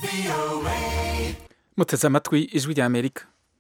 muteze amatwi ijwi rya amerika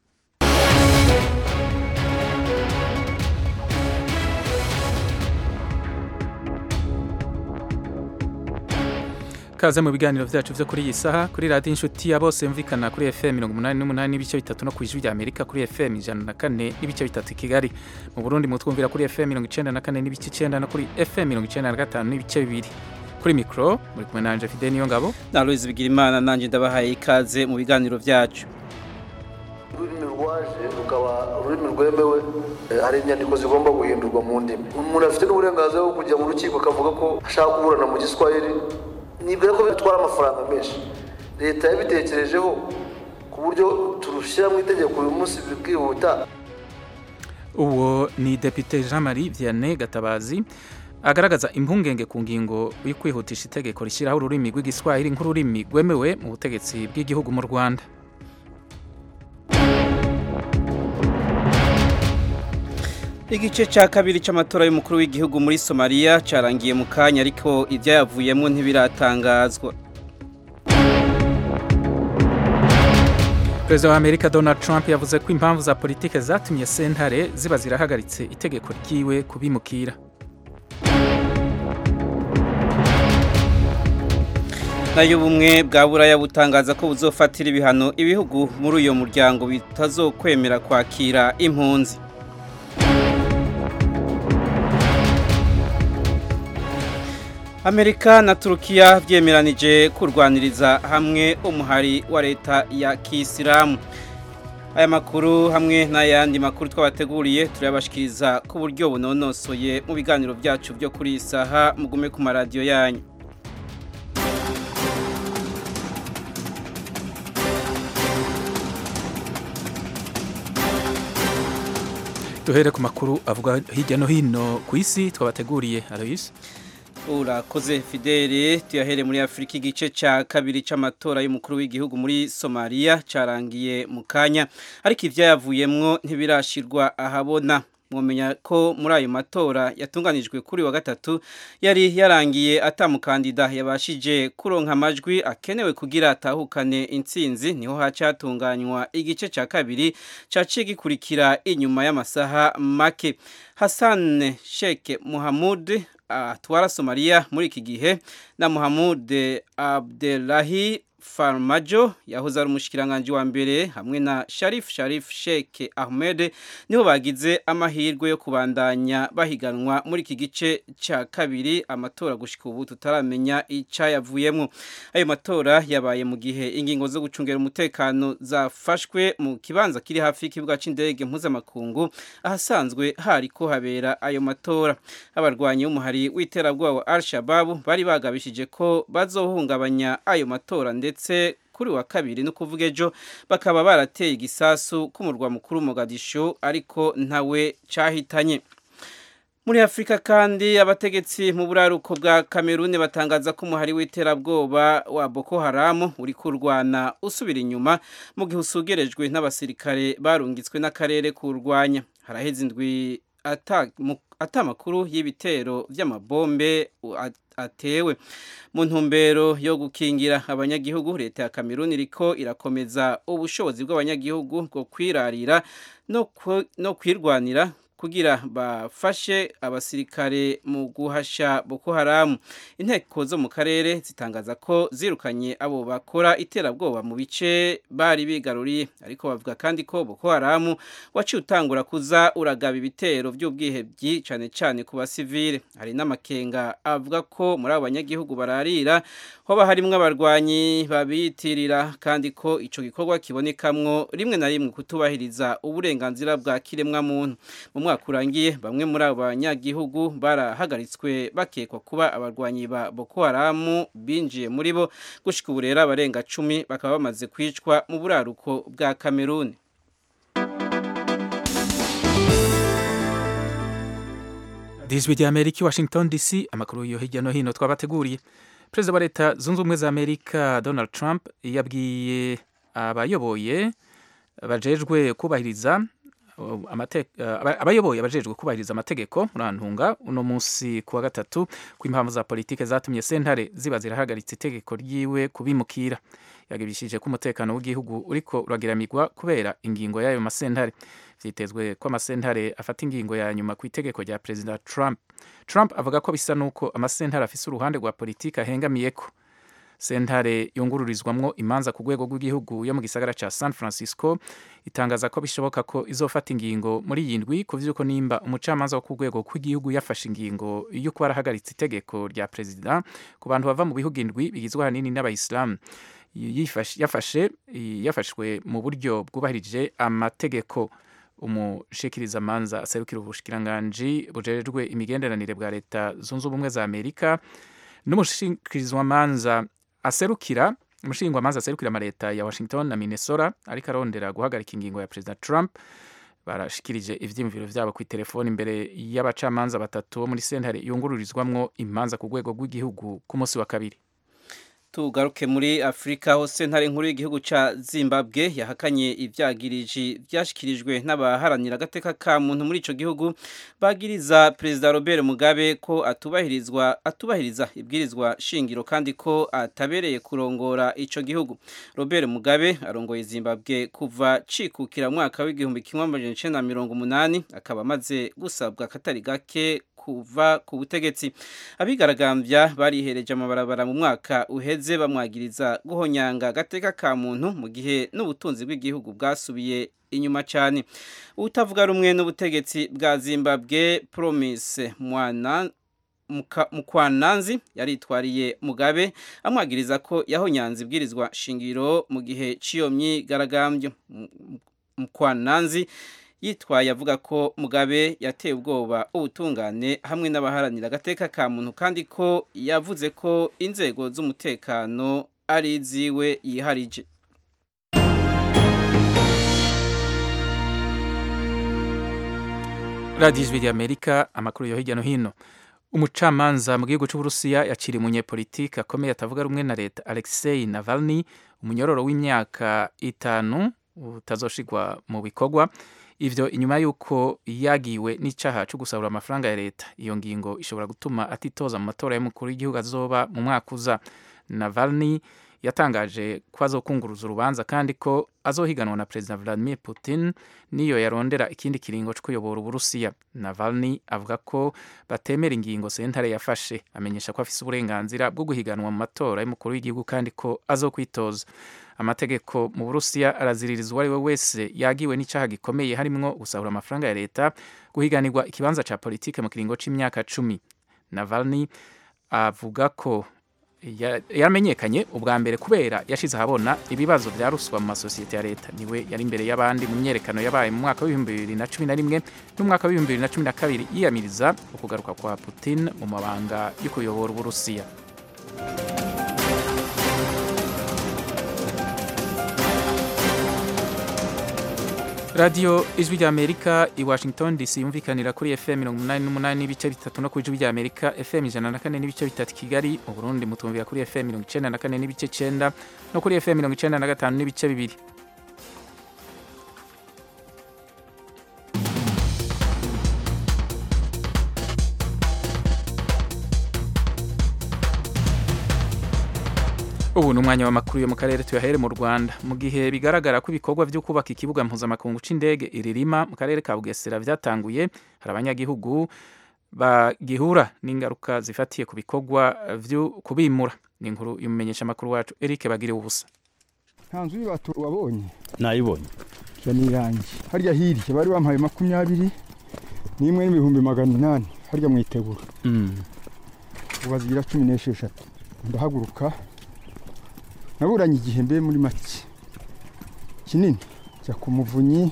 kaze mu biganiro byacu byo kuri iyi saha kuri radiyo inshuti ya bose yumvikana kuri fm mirongo umunani n'umunani n'ibice bitatu no ku ijwi rya amerika kuri fm ijana na kane n'ibice bitatu i kigali mu burundi mutwumvira kuri fm mirongo icenda na kane n'ibice icenda no kuri fm mirongo icenda na gatanu n'ibice bibiri kuri mikoro muri kumwe nanje fide niyo ngabo na Louise Bigirimana nanje ndabahaye ikaze mu biganiro byacu ururimi rwaje rukaba ururimi rwemewe eh, hari inyandiko zigomba guhindurwa mu ndimi umuntu afite n'uburenganzira bwo kujya mu rukiko akavuga ko ashaka kuburana mu giswahili nibwira ko bitwara amafaranga menshi leta yabitekerejeho ku buryo turushyira mu itegeko uyu munsi bikihuta uwo ni depite jean marie vianney gatabazi agaragaza impungenge ku ngingo yo kwihutisha itegeko rishyiraho ururimi rw'igiswahili nk'ururimi rwemewe mu butegetsi bw'igihugu mu rwanda igice cya kabiri cy'amatora y'umukuru w'igihugu muri Somalia cyarangiye mu kanya ariko ibyayavuyemo ntibiratangazwa perezida wa amerika donald trump yavuze ko impamvu za politike zatumye sentare ziba zirahagaritse itegeko ryiwe kubimukira nayo ubumwe bwa buraya butangaza ko buzofatira ibihano ibihugu muri uyo muryango bitazokwemera kwakira impunzi amerika na turukiya byemeranije kurwaniriza hamwe umuhari wa leta ya kisilamu aya makuru hamwe n'ayandi makuru twabateguriye turayabashikiriza ku buryo bunonosoye mu biganiro byacu byo kuri iyi saha mugume ku maradiyo yanyu duhere ku makuru avuga hirya no hino ku isi twabateguriye aloyise urakoze fidele tuyahere muri afurika igice cya kabiri cy'amatora y'umukuru w'igihugu muri somaliya cyarangiye mu kanya ariko ibyayavuyemwo ntibirashirwa ahabona mwamenya ko muri ayo matora yatunganijwe kuri wa gatatu yari yarangiye atamukandida yabashije kuronka amajwi akenewe kugira atahukane intsinzi niho hacatunganywa igice cya kabiri caciye gikurikira inyuma y'amasaha make Hassan Sheikh Muhammad atwara Somalia muri iki gihe na Muhammad Abdelahi Farmajo yahoze ari umushikiranganje wa mbere hamwe na Sharif Sharif Sheikh Ahmed niho bagize amahirwe yo kubandanya bahiganwa muri iki gice cya kabiri amatora gushika ubu tutaramenya icayavuyemo ayo matora yabaye mu gihe ingingo zo gucungera umutekano zafashwe mu kibanza kiri hafi y'ikibuga c'indege mpuzamakungu ahasanzwe hari ko habera ayo matora abarwanyi b'umuhari w'iterabwoba wa Al-Shabaab bari bagabishije ko bazohungabanya ayo matora ndetse ndetse kuri wa kabiri no kuvuga ejo bakaba barateye igisasu k'umurwa mukuru Mogadishu ariko ntawe cyahitanye muri afurika kandi abategetsi mu buraruko bwa kameruni batangaza ko umuhari w'iterabwoba wa boko haramu uri kurwana usubira inyuma mu gihe usugerejwe n'abasirikare barungitswe n'akarere kurwanya haraheze indwi atamakuru y'ibitero by'amabombe atewe mu ntumbero yo gukingira abanyagihugu leta ya kameruni iriko irakomeza ubushobozi bw'abanyagihugu bwo kwirarira no kwirwanira kugira bafashe abasirikare mu guhasha Boko Haram inteko zo mu karere zitangaza ko zirukanye abo bakora iterabwoba mu bice bari bigaruriye ariko bavuga kandi ko Boko Haram waciye utangura kuza uragaba ibitero by'ubwihebyi cyane cyane ku basivile hari n'amakenga avuga ko muri abo banyagihugu bararira hoba harimwo abarwanyi babiyitirira kandi ko ico gikorwa kibonekamwo rimwe na rimwe kutubahiriza uburenganzira bwa kiremwa muntu mu mwaka urangiye bamwe muri abo banyagihugu barahagaritswe bakekwa kuba abarwanyi ba Boko Haram binjiye muri bo gushika ubu rero abarenga cumi bakaba bamaze kwicwa mu buraruko bwa Cameroon Dizwi rya Amerika Washington DC amakuru yo hirya no hino twabateguriye Perezida wa leta zunze ubumwe za Amerika Donald Trump yabwiye abayoboye bajejwe kubahiriza abayoboye abajejwe kubahiriza amategeko murantunga uno munsi kuwa gatatu ko impamvu za politike zatumye sentare ziba zirahagaritse itegeko ryiwe kubimukira yagibishije ko umutekano w'igihugu uriko uragiramirwa kubera ingingo y'ayo masentare vyitezwe ko amasentare afata ingingo ya nyuma ku itegeko rya perezida Trump Trump avuga ko bisa nuko amasentare afise uruhande rwa politiki ahengamiyeko sentare yungururizwamwo imanza ku rwego rw'igihugu yo mu gisagara ca San Francisco itangaza ko bishoboka ko izofata ingingo muri iyi ndwi ku vy'uko nimba umucamanza wo ku rwego rw'igihugu yafashe ingingo yo kuba arahagaritse itegeko rya perezida ku bantu bava mu bihugu indwi bigizwe ahanini n'abayisilamu yafashe yafashwe mu buryo bwubahirije amategeko umushikirizamanza aserukira ubushikiranganji bujejwe imigenderanire bwa leta zunze ubumwe za amerika n'umushikirizwamanza aserukira umushingwamanza aserukira amaleta ya washington na minnesota ariko arondera guhagarika ingingo ya perezida trump barashikirije ivyiyumviro vyabo ku telefoni imbere y'abacamanza batatu bo muri sentare yungururizwamwo imanza ku rwego rw'igihugu ku munsi wa kabiri tugaruke muri afurika aho sentare nkuru y'igihugu ca zimbabwe yahakanye ivyagiriji vyashikirijwe n'abaharanira agateka ka muntu muri ico gihugu bagiriza perezida robert mugabe ko atubahirizwa atubahiriza ibwirizwa shingiro kandi ko atabereye kurongora ico gihugu robert mugabe arongoye zimbabwe kuva cikukira mwaka w'igihumbi kimwe amajana icenda na mirongo umunani akaba amaze gusabwa akatari gake kuva ku butegetsi abigaragambya barihereje amabarabara mu mwaka uheze bamwagiriza guhonyanga agateka ka muntu mu gihe n'ubutunzi bw'igihugu bwasubiye inyuma cyane utavuga rumwe n'ubutegetsi bwa zimbabwe promise mwana mukwananzi yaritwariye mugabe amwagiriza ko yahonyanze ibwirizwa shingiro mu gihe cy'iyo myigaragambyo mukwananzi yitwaye avuga ko mugabe yateye ubwoba ubutungane hamwe n'abaharanira agateka ka muntu kandi ko yavuze ko inzego z'umutekano ari iziwe yiharije radiyo ijwi ry'amerika amakuru yo hirya no hino umucamanza mu gihugu cy'uburusiya yaciriye umunyepolitiki akomeye atavuga rumwe na leta alexei navalny umunyororo w'imyaka itanu utazoshigwa mu bikorwa ivyo inyuma y'uko yagiwe n'icaha cyo gusahura amafaranga ya leta iyo ngingo ishobora gutuma atitoza mu matora y'umukuru w'igihugu azoba mu mwaka uza navalny yatangaje ko azokunguruza urubanza kandi ko azohiganwa na perezida vladimir putin niyo yarondera ikindi kiringo cyo kuyobora uburusiya navalny avuga ko batemera ingingo sentare yafashe amenyesha ko afise uburenganzira bwo guhiganwa mu matora y'umukuru w'igihugu kandi ko azokwitoza amategeko mu burusiya araziririza uwo ari we wese yagiwe n'icyaha gikomeye harimwo gusahura amafaranga ya leta guhiganirwa ikibanza cya politike mu kiringo c'imyaka cumi navalny avuga ko yaramenyekanye ubwa mbere kubera yashize ahabona ibibazo bya ruswa mu masosiyete ya leta niwe yari imbere y'abandi mu myerekano yabaye mu mwaka w'ibihumbi bibiri na cumi na rimwe n'umwaka w'ibihumbi bibiri na cumi na kabiri yiyamiriza ukugaruka kwa putin mu mabanga yo kuyobora uburusiya radiyo ijwi rya amerika i washington dc yumvikanira kuri fm mirongo umunani n'umunani n'ibice bitatu no ku ijwi rya amerika fm ijana na kane n'ibice bitatu kigali mu burundi mutumvira kuri fm mirongo icenda na kane n'ibice cenda no kuri fm mirongo icenda na gatanu n'ibice bibiri ubu ni umwanya w'amakuru yo mu karere tuyahere mu rwanda mu gihe bigaragara ko ibikorwa byo kubaka ikibuga mpuzamakungu c'indege iririma mu karere ka bugesera byatanguye hari abanyagihugu bagihura n'ingaruka zifatiye ku bikorwa byo kubimura ni inkuru y'umumenyesha amakuru wacu eric bagiriwe ubusa nta nzu y'ibatu wabonye nayibonye ya ni irangi harya hirya bari bampaye makumyabiri n'imwe n'ibihumbi magana inani harya mu itegura ubu bazigira cumi n'esheshatu ndahaguruka naburanye igihe mbe muri make kinini jya ku muvunyi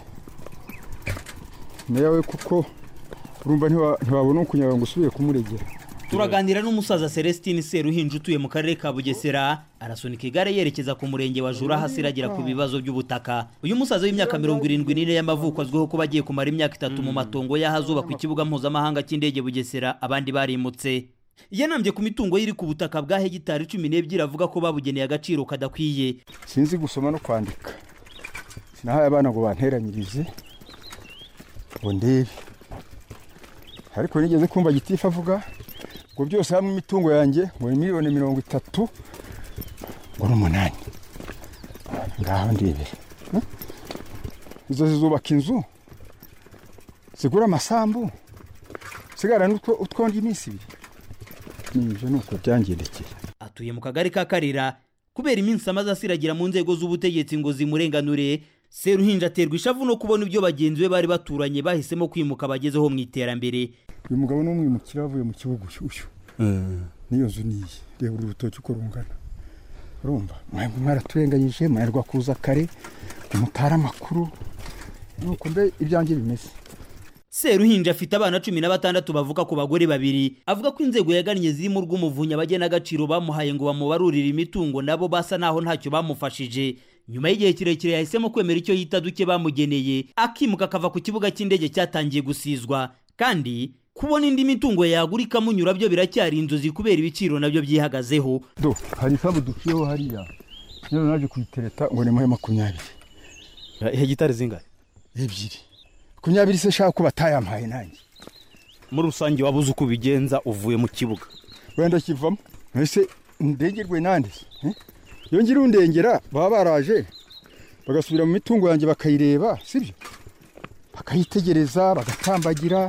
nawe kuko urumva ntiwabona ukunyara ngo usubire kumuregera turaganira n'umusaza celestine seruhinja utuye mu karere ka bugesera arasunika igare yerekeza ku murenge wa jura hasi iragira ku bibazo by'ubutaka uyu musaza w'imyaka mirongo irindwi n'ine y'amavuko azwiho kuba agiye kumara imyaka itatu mu matongo y'ahazubakwa ikibuga mpuzamahanga cy'indege bugesera abandi barimutse yanambye ku mitungo iri ku butaka bwa hegitari cumi n'ebyiri avuga ko babugeneye agaciro kadakwiye sinzi gusoma no kwandika sinahaye abana ngo banteranyirize ngo ndebe ariko nigeze kumva gitifu avuga ngo byose hamwe imitungo yanjye ngo ni miliyoni mirongo itatu ngo n'umunani ngaho ndebere Eh? izo zizubaka inzu zigura amasambu sigara n'utwo utwonda iminsi ibiri nibyo ni uko byangendekeye atuye mu kagari ka karira kubera iminsi amaze asiragira mu nzego z'ubutegetsi ngo zimurenganure seruhinja aterwa ishavu no kubona ibyo bagenzi be bari baturanye bahisemo kwimuka bagezeho mu iterambere uyu mugabo ni umwimukira avuye mu kibuga ushyushyu n'iyo nzu niyi reba uru rutoki uko rungana urumva mwebwe mwaraturenganyije mwarwa kuza kare umutara amakuru nuko mbe ibyanjye bimeze seruhinja afite abana cumi na batandatu bavuka ku bagore babiri avuga ko inzego yagannye zirimo urw'umuvunyi abagenagaciro bamuhaye ngo bamubarurire imitungo nabo basa naho ntacyo bamufashije nyuma y'igihe kirekire yahisemo kwemera icyo yita duke bamugeneye akimuka akava ku kibuga cy'indege cyatangiye gusizwa kandi kubona indi mitungo yagura ikamunyura byo biracyari inzozi kubera ibiciro nabyo byihagazeho do hari isambu duciyeho hariya rero naje kuyitereta ngo nimuhe makumyabiri hegitari zingahe ebyiri makumyabiri se shaka ko batayampaye nanjye muri rusange wabuze uko ubigenza uvuye mu kibuga wenda kivamo ese ndengerwe nande eh? iyo ngira undengera baba baraje bagasubira mu mitungo yanjye bakayireba sibyo bakayitegereza bagatambagira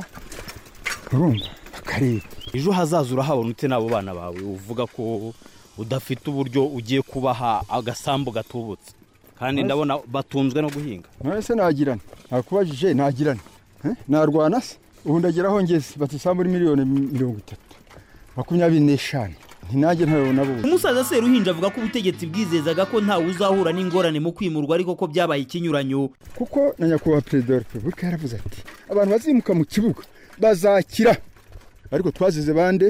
urumva bakareba ejo hazaza urahabona ute n'abo bana bawe uvuga ko udafite uburyo ugiye kubaha agasambu gatubutse kandi ndabona batunzwe no guhinga none se nagirana nakubajije nagirana eh? narwana se ubu ndagira aho ngeze bati isambu muri miliyoni mirongo itatu makumyabiri n'eshanu ntinajye ntabona bose umusaza seruhinja avuga ko ubutegetsi bwizezaga ko ntawe uzahura n'ingorane mu kwimurwa ariko ko byabaye ikinyuranyo kuko na nyakubahwa perezida wa repubulika yaravuze ati abantu bazimuka mu kibuga bazakira ariko twazize bande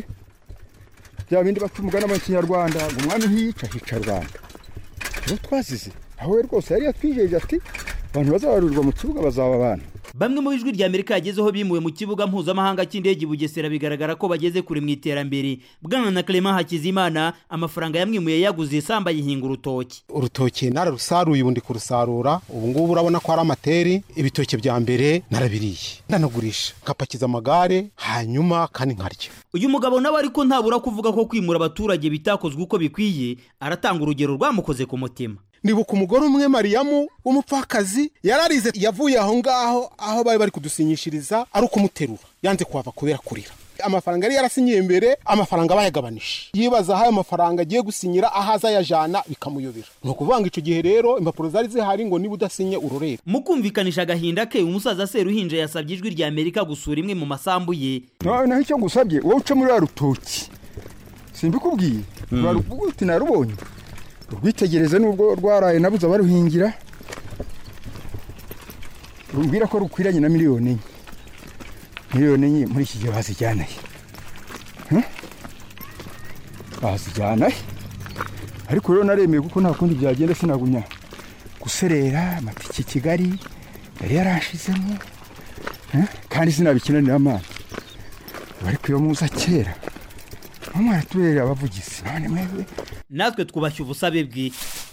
bya bindi baca umugani mu kinyarwanda ngo umwami ntiyica hica rwanda abo twazize aho we rwose yari yatwijeje ati abantu bazabarurirwa mu kibuga bazaba abana bamwe mu ijwi rya amerika yagezeho bimuwe mu kibuga mpuzamahanga cy'indege i bugesera bigaragara ko bageze kure mu iterambere bwana na clement hakizimana amafaranga yamwimuye yaguze isambu ayihinga urutoki urutoki nararusaruye ubu ndi kurusarura ubu ngubu urabona ko ari amateri ibitoki bya mbere narabiriye ndanagurisha ngapakiza amagare hanyuma kandi nkarya uyu mugabo nawe ariko ntabura kuvuga ko kwimura abaturage bitakozwe uko bikwiye aratanga urugero rwamukoze ku mutima ndibuka umugore umwe mariyamu w'umupfakazi yararize yavuye aho ngaho aho bari bari kudusinyishiriza ari ukumuterura yanze kuhava kubera kurira amafaranga yari yarasinyiye mbere amafaranga bayagabanije yibaza aho ayo mafaranga agiye gusinyira aho azayajana bikamuyobera ni ukuvuga ngo icyo gihe rero impapuro zari zihari ngo niba udasinye urorere mu kumvikanisha agahinda ke umusaza seruhinja yasabye ijwi rya amerika gusura imwe mu masambu ye nawe naho icyo ngusabye wowe uca muri ruriya rutoki simbikubwiye uraruvuga uti narubonye urwitegereze nubwo rwaraye nabuze abaruhingira rumbwira ko rukwiranye na miliyoni enye miliyoni enye muri iki gihe bazijyanaye bazijyanaye ariko rero naremeye kuko nta kundi byagenda sinagumya guserera amatike i kigali yari yarashizemo kandi sinabikinanira amazi ariko iyo muza kera mwaratubereye abavugizi none mwebwe natwe twubashye ubusabe bwe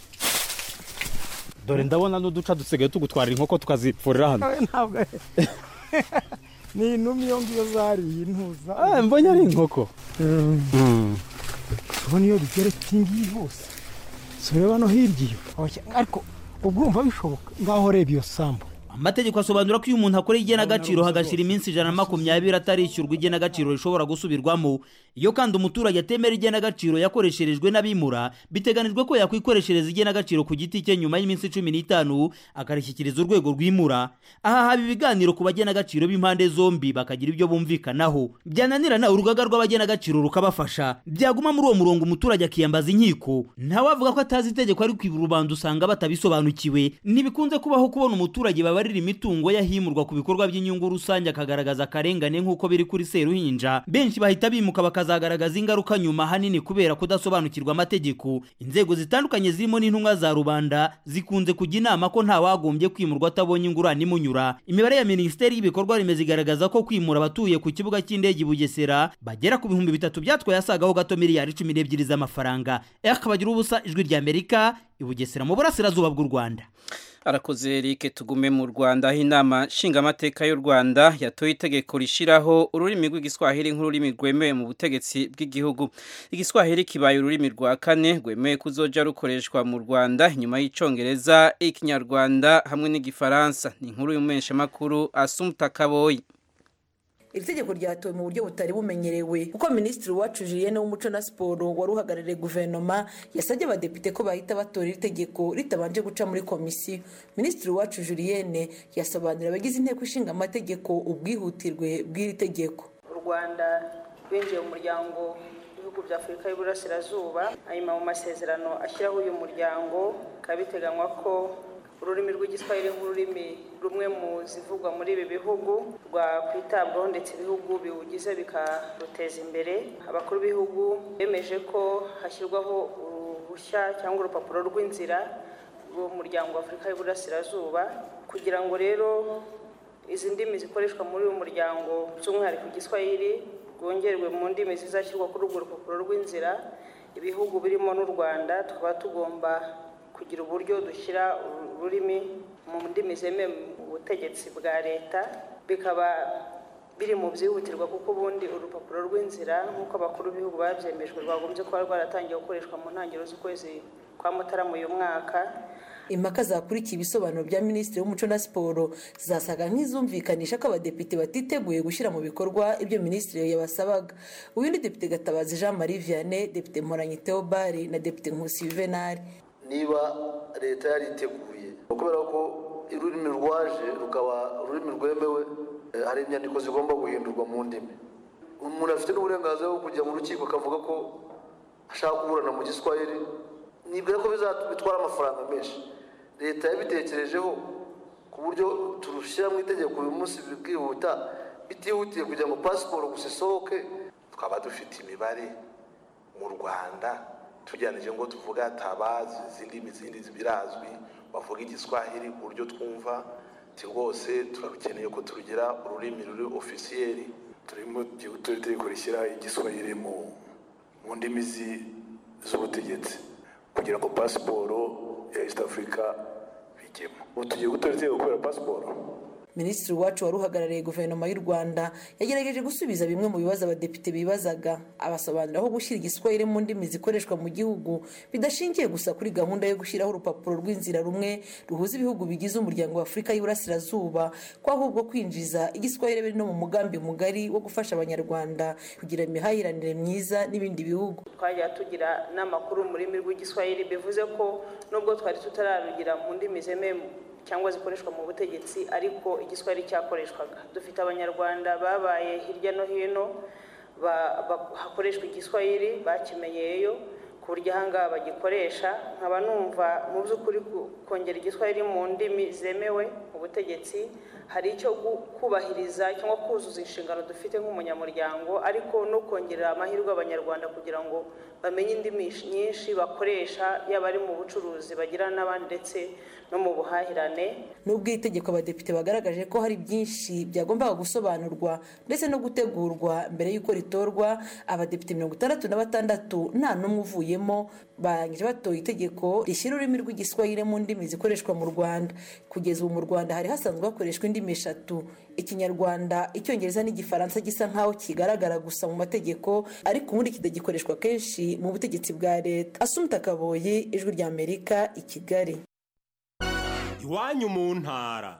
dore ndabona n'uduca dusigaye tugutwarira inkoko tukazipfurira hano ntabwo ni inumi iyo ngiyo zariye intuza mbonye ari inkoko ubona iyo bigeretse ngiyi hose si ureba no hirya iyo ariko ubwo urumva bishoboka ngaho reba iyo sambu amategeko asobanura ko iyo umuntu akora igenagaciro hagashira iminsi ijana na makumyabiri atarishyurwa igenagaciro rishobora gusubirwamo iyo kandi umuturage atemera igenagaciro yakoresherejwe n'abimura biteganijwe ko yakwikoreshereza igenagaciro ku giti cye nyuma y'iminsi cumi n'itanu akarishyikiriza urwego rwimura aha haba ibiganiro ku bagenagaciro b'impande zombi bakagira ibyo bumvikanaho byananirana urugaga rw'abagenagaciro rukabafasha byaguma muri uwo murongo umuturage akiyambaza inkiko ntawavuga ko atazi itegeko ariko ibi rubanda usanga batabisobanukiwe ntibikunze kubaho kubona umuturage baba abarira imitungo yahimurwa ku bikorwa by'inyungu rusange akagaragaza akarengane nk'uko biri kuri seruhinja benshi bahita bimuka bakazagaragaza ingaruka nyuma hanini kubera kudasobanukirwa amategeko inzego zitandukanye zirimo n'intumwa za rubanda zikunze kujya inama ko nta wagombye kwimurwa atabonye ingurane imunyura imibare ya minisiteri y'ibikorwa remezo igaragaza ko kwimura abatuye ku kibuga cy'indege i bugesera bagera ku bihumbi bitatu byatwaye asagaho gato miliyari cumi n'ebyiri z'amafaranga eka bagira ubusa ijwi rya amerika i bugesera mu burasirazuba bw'u rwanda arakoze Eric tugume mu Rwanda aho inama nshingamateka y'u Rwanda yatoye itegeko rishiraho ururimi rw'igiswahili nk'ururimi rwemewe mu butegetsi bw'igihugu igiswahili kibaye ururimi rwa kane rwemewe kuzoja rukoreshwa mu Rwanda inyuma y'icongereza ikinyarwanda hamwe n'igifaransa ni inkuru y'umumenyesha makuru Asumta Kaboyi iri tegeko ryatowe mu buryo butari bumenyerewe kuko minisitiri wacu julienne w'umuco na siporo wari uhagarariye guverinoma yasabye abadepite ko bahita batora iri tegeko ritabanje guca muri komisiyo minisitiri wacu julienne yasobanurira abagize inteko ishinga amategeko ubwihutirwe bw'iri tegeko u rwanda rwinjiye mu muryango w'ibihugu bya afurika y'uburasirazuba hanyuma mu masezerano ashyiraho uyu muryango bikaba biteganywa ko ururimi rw'igiswahili nk'ururimi rumwe mu zivugwa muri ibi bihugu rwakwitabwaho ndetse ibihugu biwugize bikaruteza imbere abakuru b'ibihugu bemeje ko hashyirwaho uruhushya cyangwa urupapuro rw'inzira rw'umuryango wa afurika y'uburasirazuba kugira ngo rero izi ndimi zikoreshwa muri uyu muryango by'umwihariko igiswahili rwongerwe mu ndimi zizashyirwa kuri urwo rupapuro rw'inzira ibihugu birimo n'u rwanda tukaba tugomba kugira uburyo dushyira ururimi mu ndimi zemewe mu butegetsi bwa leta bikaba biri mu byihutirwa kuko ubundi urupapuro rw'inzira nk'uko abakuru b'ibihugu babyemejwe rwagombye kuba rwaratangiye gukoreshwa mu ntangiriro z'ukwezi kwa mutarama uyu mwaka impaka zakurikiye ibisobanuro bya minisitiri w'umuco na siporo zasaga nk'izumvikanisha ko abadepite batiteguye gushyira mu bikorwa ibyo minisitiri yabasabaga uyu ni depite gatabazi jean marie vianney depite mporanyi theobald na depite nkusi juvenal niba leta yariteguye kubera ko ururimi rwaje rukaba ururimi rwemewe hari inyandiko zigomba guhindurwa mu ndimi umuntu afite n'uburenganzira bwo kujya mu rukiko akavuga ko ashaka kuburana mu giswahili nibwira ko bitwara amafaranga menshi leta yabitekerejeho ku buryo turushyira mu itegeko uyu munsi bwihuta bitihutiye kugira ngo pasiporo gusa isohoke twaba dufite imibare mu rwanda tugereranije ngo tuvuga tabazi izindi izindi birazwi bavuga igiswahili ku buryo twumva ti rwose turarukeneye ko turugira ururimi ruri ofisiyeri turimo turi itegeko rishyira igiswahili mu ndimi z'ubutegetsi kugira ngo pasiporo ya east africa bijyemo ubu tugiye gutora itegeko kubera pasiporo minisitiri wacu wari uhagarariye guverinoma y'u rwanda yagerageje gusubiza bimwe mu bibazo abadepite bibazaga abasobanurira aho gushyira igiswahili mu ndimi zikoreshwa mu gihugu bidashingiye gusa kuri gahunda yo gushyiraho urupapuro rw'inzira rumwe ruhuza ibihugu bigize umuryango wa afurika y'uburasirazuba ko ahubwo kwinjiza igiswahili biri no mu mugambi mugari wo gufasha abanyarwanda kugira imihahiranire myiza n'ibindi bihugu twajya tugira n'amakuru mu rurimi rw'igiswahili bivuze ko nubwo twari tutararugira mu ndimi zemewe cyangwa zikoreshwa mu butegetsi ariko igiswahili cyakoreshwaga dufite abanyarwanda babaye hirya no hino hakoreshwa igiswahili bakimenyeyeyo ku buryo ahangaha bagikoresha nkaba numva mu by'ukuri kongera igiswahili mu ndimi zemewe mu butegetsi hari icyo kubahiriza cyangwa kuzuza inshingano dufite nk'umunyamuryango ariko no kongerera amahirwe abanyarwanda kugira ngo bamenye indimi nyinshi bakoresha yaba ari mu bucuruzi bagirana n'abandi ndetse no mu buhahirane nubwo iri tegeko abadepite bagaragaje ko hari byinshi byagombaga gusobanurwa ndetse no gutegurwa mbere y'uko ritorwa abadepite mirongo itandatu na batandatu nta n'umwe uvuyemo barangije batoye itegeko rishyira ururimi rw'igiswahili mu ndimi zikoreshwa mu rwanda kugeza ubu mu rwanda hari hasanzwe hakoreshwa indimi eshatu ikinyarwanda icyongereza n'igifaransa gisa nk'aho kigaragara gusa mu mategeko ariko ubundi kidagikoreshwa kenshi mu butegetsi bwa leta asumta kaboye ijwi ry'amerika i kigali iwanyu mu ntara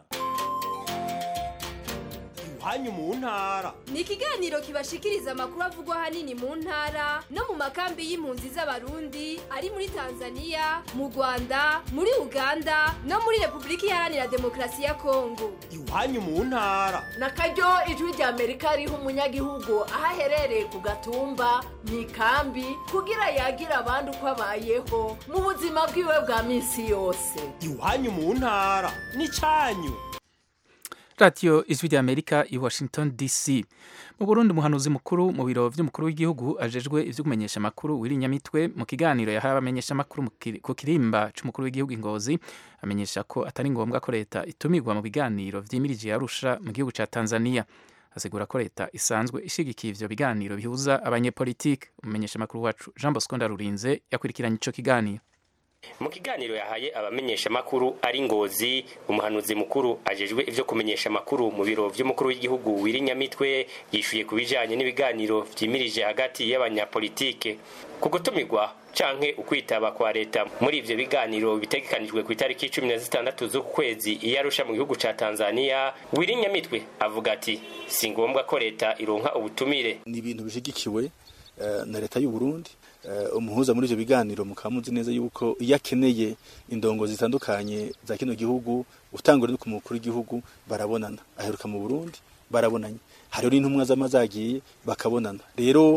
iwanyu mu ntara ni ikiganiro kibashikiriza amakuru avugwa ahanini mu ntara no mu makambi y'impunzi z'abarundi ari muri tanzania mu rwanda muri uganda no muri repubulika iharanira demokarasi ya kongo iwanyu mu ntara na karyo ijwi rya amerika riha umunyagihugu aho aherereye ku gatumba mu ikambi kugira yagira abandi uko abayeho mu buzima bwiwe bwa minsi yose iwanyu mu ntara ni cyanyu radiyo ijwi rya amerika i washington dc mu burundi umuhanuzi mukuru mu biro by'umukuru w'igihugu ajejwe ibyo kumenyesha amakuru w'irinyamitwe mu kiganiro yahawe abamenyesha amakuru ku kirimba cy'umukuru w'igihugu ingozi amenyesha ko atari ngombwa ko leta itumirwa mu biganiro vyimirije yarusha mu gihugu ca tanzania asigura ko leta isanzwe ishigikiye ivyo biganiro bihuza abanyepolitike umumenyesha amakuru wacu jean bosco ndarurinze yakurikiranye ico kiganiro mu kiganiro yahaye abamenyesha makuru ari ngozi umuhanuzi mukuru ajejwe ivyo kumenyesha makuru mu biro vy'umukuru w'igihugu wirinyamitwe yishuye ku bijanye n'ibiganiro vyimirije hagati y'abanyapolitike ku gutumirwa canke ukwitaba kwa leta muri ivyo biganiro bitegekanijwe ku itariki cumi na zitandatu z'uku kwezi iyo arusha mu gihugu ca tanzania wirinyamitwe avuga ati si ngombwa ko leta ironka ubutumire ni ibintu bishigikiwe na leta y'u Burundi umuhuza muri ivyo biganiro mukaba muzi neza yuko iyo akeneye indongo zitandukanye za kino gihugu utangura no ku mukuru w'igihugu barabonana aheruka mu Burundi barabonanye hariho n'intumwa z'amazagiye bakabonana rero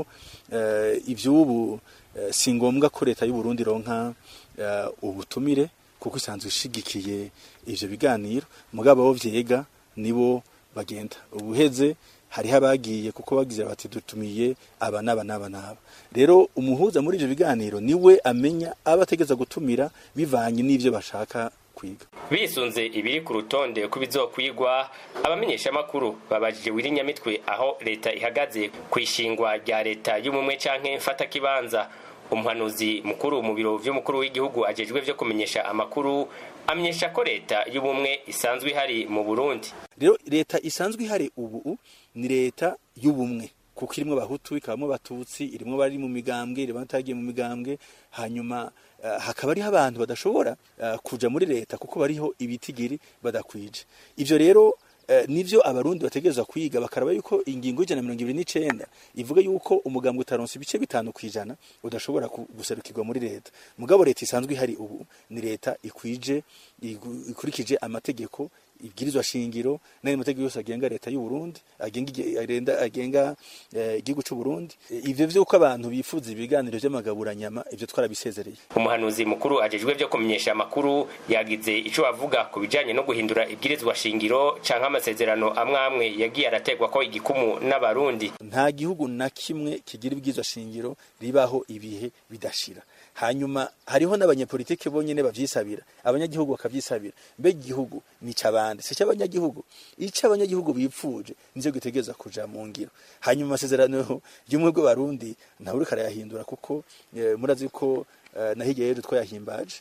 ivy'ubu si ngombwa ko leta y'u Burundi ronka ubutumire kuko isanzwe ishigikiye ivyo biganiro mugabo abo vyega nibo bagenda ubuheze hariho abagiye kuko bagize bati dutumiye aba n'aba n'aba n'aba rero umuhuza muri ivyo biganiro niwe amenya aba ategeza gutumira bivanye n'ivyo bashaka kwiga bisunze ibiri ku rutonde ko bizokwigwa abamenyesha makuru babajije wirinyamitwe aho leta ihagaze ku ishingwa rya leta y'ubumwe canke mfata kibanza umuhanuzi mukuru mu biro vy'umukuru w'igihugu ajejwe vyo kumenyesha amakuru amenyesha ko leta y'ubumwe isanzwe ihari mu Burundi rero leta isanzwe ihari ubu ni leta y'ubumwe kuko irimwo abahutu ikabamo abatutsi irimwo bari mu migambwe irimwo batagiye mu migambwe hanyuma uh, hakaba ariho abantu badashobora uh, kuja muri leta kuko bariho ibitigiri badakwije ivyo rero Uh, nivyo abarundi bategerezwa kwiga bakaraba yuko ingingo y'ijana mirongo ibiri n'icenda ivuga yuko umugambwe utaronse ibice bitanu kwijana udashobora guserukirwa muri leta mugabo leta isanzwe ihari ubu ni leta ikwije ikurikije amategeko ibwirizwa shingiro n'ayo mategeko yose agenga leta y'u Burundi agenga agenga igihugu cy'u Burundi ivyo vyuko abantu bifuza ibiganiro vy'amagaburanyama ivyo twarabisezereye umuhanuzi mukuru ajejwe vyo kumenyesha amakuru yagize ico avuga ku bijanye no guhindura ibwirizwa shingiro canke amasezerano amwe amwe yagiye arategwa ko igikumu n'abarundi nta gihugu na kimwe kigira ibwirizwa shingiro ribaho ibihe bidashira hanyuma hariho n'abanyepolitike bonyene bavyisabira abanyagihugu bakavyisabira mbe igihugu ni cabande si cy'abanyagihugu ico abanyagihugu bipfuje nizo gitegereza kuja mu ngiro hanyuma amasezerano y'umwe bw'abarundi ntawe uriko arayahindura kuko e, murazi ko e, nahirya rero twayahimbaje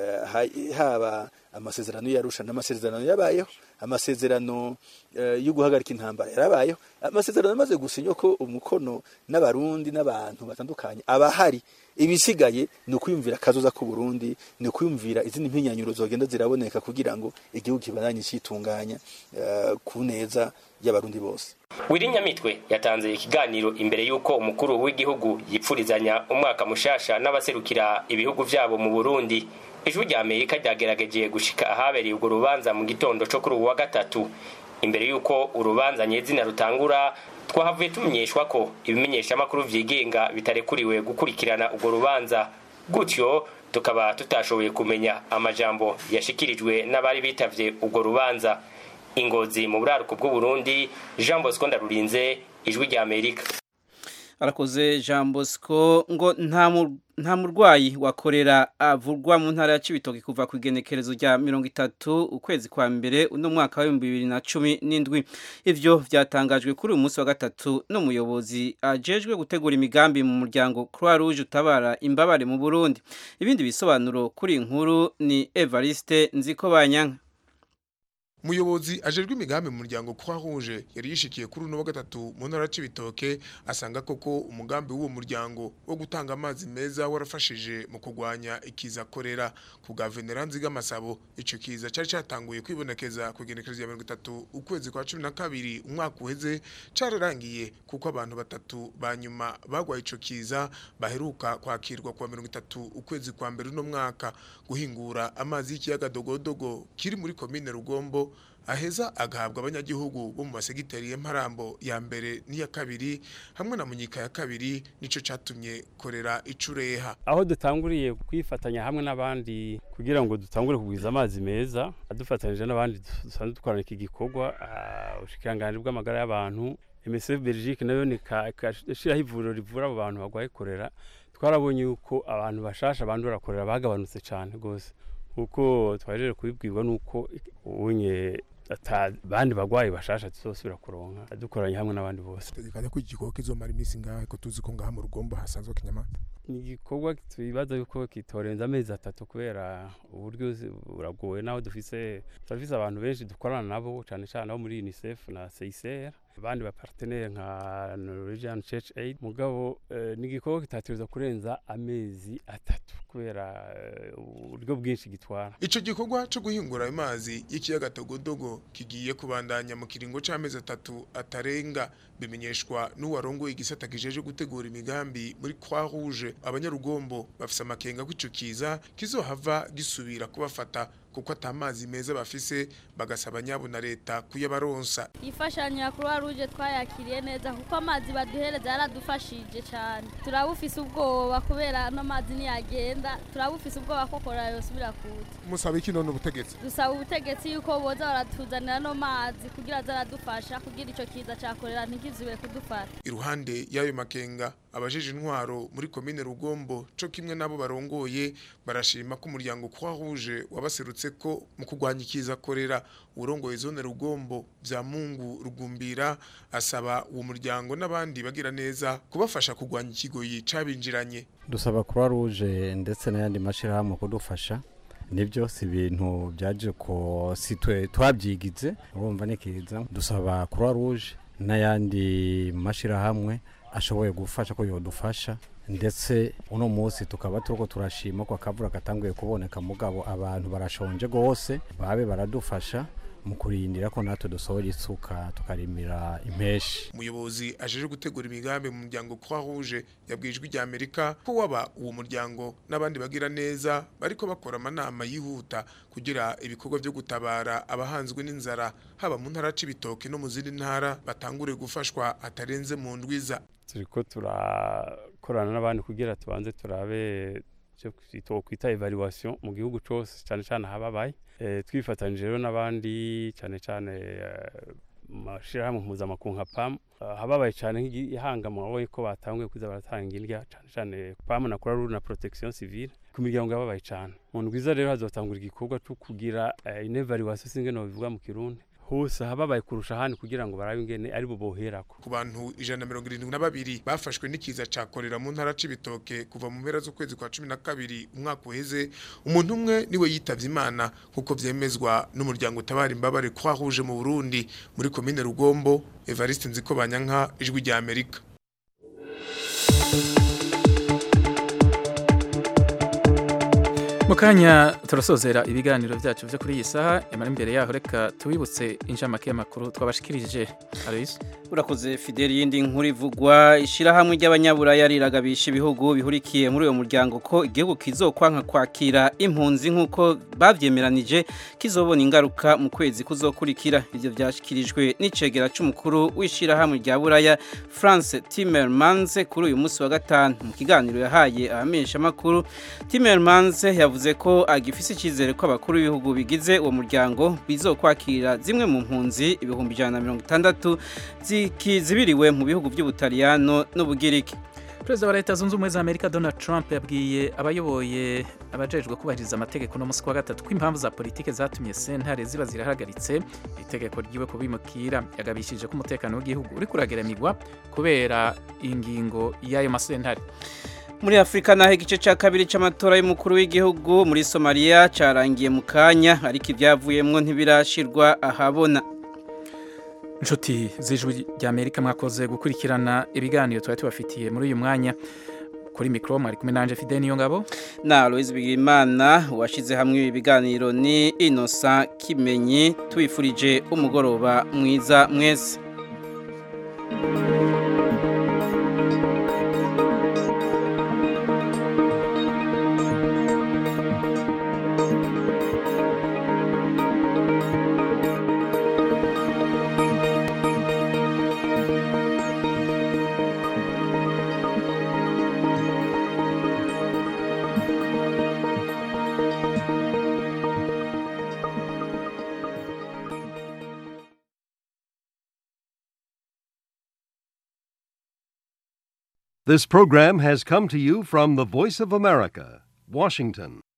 e, haba amasezerano yarusha n'amasezerano yabayeho amasezerano yo guhagarika intambara yarabayeho amasezerano amaze gusinywa ko umukono n'abarundi n'abantu batandukanye abahari ibisigaye ni ukwiyumvira akazoza ku Burundi ni ukwiyumvira izindi mpinyanyuro zogenda ziraboneka kugira ngo igihugu kibandanye citunganya uh, ku neza y'abarundi bose wirinyamitwe yatanze ikiganiro imbere y'uko umukuru w'igihugu yipfurizanya umwaka mushasha n'abaserukira ibihugu vyabo mu Burundi ijwi rya amerika ryagerageje gushika ahabereye urwo rubanza mu gitondo co kuri uwu wa gatatu imbere y'uko urubanza nyezina rutangura twahavuye tumenyeshwa ko ibimenyeshamakuru vyigenga bitarekuriwe gukurikirana urwo rubanza gutyo tukaba tutashoboye kumenya amajambo yashikirijwe n'abari bitavye urwo rubanza ingozi mu buraruko bw'uburundi jean bosco ndarurinze ijwi rya amerika arakoze jean bosco ngo nta murwayi wakorera avurwa mu ntara ya cibitoki kuva ku igenekerezo rya mirongo itatu ukwezi kwa mbere uno mwaka w'ibihumbi bibiri na cumi n'indwi ivyo vyatangajwe kuri uyu munsi wa gatatu n'umuyobozi ajejwe gutegura imigambi mu muryango croix rouge utabara imbabare mu burundi ibindi bisobanuro kuri inkuru ni evariste nziko banyanka umuyobozi ajejwe imigambi mu muryango Croix Rouge yari yishikiye kuri uno wa gatatu mu ntara c'ibitoke asanga koko umugambi w'uwo muryango wo gutanga amazi meza warafashije mu kurwanya ikiza korera ku guverinera Nziga Masabo ico kiza cari catanguye kwibonekeza ku genekerezo ya 30 ukwezi kwa 12 umwaka uheze cararangiye kuko abantu batatu banyuma bagwaye ico kiza baheruka kwakirwa kwa 30 ukwezi kwa mbere uno mwaka guhingura amazi y'ikiyaga dogodogo kiri muri komine Rugombo aheza agahabwa abanyagihugu bo mu masegiteri y'Imparambo ya mbere n'iya kabiri hamwe na munyika ya kabiri nico catumye korera icureha aho dutanguriye kwifatanya hamwe n'abandi kugira ngo dutangure kugwiza amazi meza adufatanyije n'abandi dusanzwe dukorana iki gikorwa ubushikiranganje bw'amagara y'abantu MSF Belgique nayo ni kashiraho ivuriro rivura abo bantu bagwaye korera twarabonye yuko abantu bashasha bandura korera bagabanutse cyane gose kuko twajeje kubibwirwa nuko unye ata bandi bagwayi bashasha tuzosubira kuronka dukoranye hamwe n'abandi bose tegekanya ko igikorwa kizomara iminsi ngahe ko tuzi ko ngaha mu rugombo hasanzwe kinyamata ni igikorwa twibaza yuko kitorenza amezi atatu kubera uburyo zi- buragoye naho dufise turafise abantu benshi dukorana nabo cyane cyane abo muri unicef na CICR abandi bapartenere nka Norwegian Church Aid mugabo eh, ni igikorwa kitategerezwa kurenza amezi atatu kubera eh, uburyo bwinshi gitwara Ico gikorwa cyo guhingura amazi y'ikiyaga Togodogo kigiye kubandanya mu kiringo c'amezi atatu atarenga bimenyeshwa n'uwarongoye igisata kijeje gutegura imigambi muri Croix Rouge abanyarugombo bafise amakenga ko ico kiza kizohava gisubira kubafata kuko atamazi meza bafise bagasaba nyabo na leta kuyabaronsa imfashanyo ya croix rouge twayakiriye neza kuko amazi baduhereza yaradufashije cyane turabufise ubwoba kubera ano mazi niyagenda turabufise ubwoba ko korora yosubira kuza musaba iki none ubutegetsi dusaba ubutegetsi yuko boza baratuzanira ano mazi kugira aze aradufasha kugira icyo kiza cya korera ntikizube kudufata iruhande y'ayo makenga abajeje intwaro muri komine rugombo co kimwe nabo barongoye barashima ko umuryango Croix Rouge wabaserutse ko mu kurwanya ikiza korera urongoye zone rugombo vya Mungu rugumbira asaba uwo muryango n'abandi bagira neza kubafasha kurwanya ikigoyi cabinjiranye dusaba croix rouge ndetse n'ayandi mashyirahamwe kudufasha nibyo si ibintu byaje ko si twe twabyigize urumva ni kiza dusaba croix rouge n'ayandi mashyirahamwe ashoboye gufasha ko yodufasha ndetse uno munsi tukaba turiko turashima ko akavura katanguye kuboneka mugabo abantu barashonje gose babe baradufasha mu kurindira ko natwe dusohora isuka tukarimira impeshi umuyobozi ajeje gutegura imigambi mu muryango Croix Rouge yabwijwe rya Amerika ko waba uwo muryango n'abandi bagira neza bariko bakora amanama yihuta kugira ibikorwa byo gutabara abahanzwe n'inzara haba mu ntara c'ibitoke no mu zindi ntara batangure gufashwa atarenze mu ndwiza turiko turakorana n'abandi kugira tubanze turabe icyo kwita evaluation mu gihugu cyose cyane cyane ahababaye Eh, twifatanyije rero n'abandi cyane cyane eh, mu mashyirahamwe mpuzamakungu nka pam ahababaye cyane nk'ihanga mwaboye ko batanguye kuza baratanga indya cyane cyane pam na croix rouge na protection civile ku miryango yababaye cyane mu ndwiza rero hazotangura igikorwa cyo kugira eh, une evaluation singe no bivuga mu kirundi hose hababaye kurusha ahandi kugira ngo barabe ingene ari bo boherako ku bantu ijana na mirongo irindwi na babiri bafashwe n'ikiza ca korera mu ntara c'ibitoke kuva mu mpera z'ukwezi kwa cumi na kabiri umwaka uheze umuntu umwe niwe yitavye imana nk'uko vyemezwa n'umuryango utabara imbabare Croix Rouge mu Burundi muri komine Rugombo Evariste Nzikobanyanka ijwi rya Amerika mu kanya turasozera ibiganiro byacu byo kuri iyi saha nyamara imbere yaho reka tubibutse inshamake y'amakuru twabashikirije aloyse urakoze fideli yindi nkuru ivugwa ishyirahamwe ry'abanyaburaya riragabisha ibihugu bihurikiye muri uwo muryango ko igihugu kizokwanka kwakira impunzi nk'uko babyemeranije kizobona ingaruka mu kwezi kuzokurikira ibyo byashyikirijwe n'icegera cy'umukuru w'ishyirahamwe rya buraya france timmermans kuri uyu munsi wa gatanu mu kiganiro yahaye abamenyeshamakuru timmermans yavuze ko agifise icyizere ko abakuru b'ibihugu bigize uwo muryango bizokwakira zimwe mu mpunzi ibihumbi ijana na mirongo itandatu zibiriwe mu bihugu by'ubutaliyano n'ubugiriki perezida wa leta zunze ubumwe za amerika donald trump yabwiye abayoboye abajejwe kubahiriza amategeko no munsi wa gatatu ko impamvu za politike zatumye sentare ziba zirahagaritse itegeko ryiwe kubimukira yagabishije ko umutekano w'igihugu uri kurageramirwa kubera ingingo y'ayo masentare muri afurika naho igice cya kabiri cy'amatora y'umukuru w'igihugu muri somaliya cyarangiye mu kanya ariko ibyavuyemo ntibirashirwa ahabona inshuti z'ijwi ry'amerika mwakoze gukurikirana ibiganiro twari tubafitiye muri uyu mwanya kuri mikoro mwari kumwe nanje fide niyo ngabo na Aloise Bigimana washyize hamwe ibi biganiro ni Innocent Kimenyi tubifurije umugoroba mwiza mwese This program has come to you from the Voice of America, Washington.